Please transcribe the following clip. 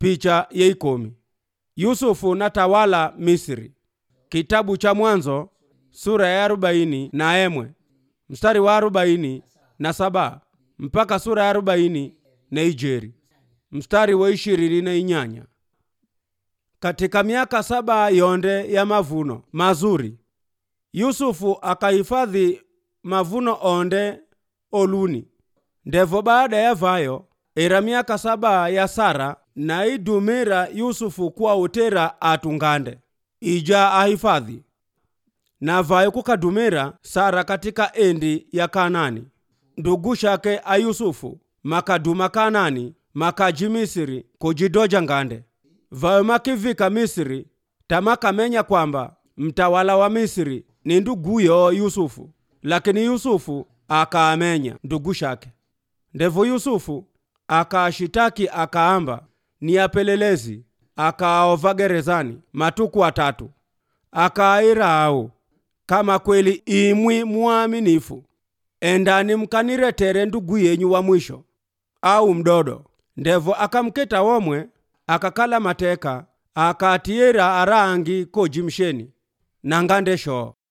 picha yeikomi yusufu natawala misri kitabu cha mwanzo sura ya arobaini na emwe mstari wa arobaini na saba mpaka sura ya arobaini na ijeri mstari wa ishirini na inyanya katika miaka saba yonde ya mavuno mazuri yusufu akahifadhi mavuno onde oluni ndevo baada ya vayo era miaka saba ya sara na idumira yusufu kuwa utera atungande ija ahifadhi na vayo kukadumira sara katika endi ya kanani ndugu shake a yusufu makaduma kanani makaji misiri kujidoja ngande vayo makivika misiri tamakamenya kwamba mtawala wa misiri ni nduguyo yusufu lakini yusufu akaamenya ndugu shake ndevo yusufu akaashitaki akaamba ni apelelezi akaova gerezani matuku atatu akaira au kama kweli imwi mwaminifu endani mkaniretere ndugu yenyu wa mwisho au mdodo ndevo akamketa womwe akakala mateka akatiyera arangi koji msheni nangande shoo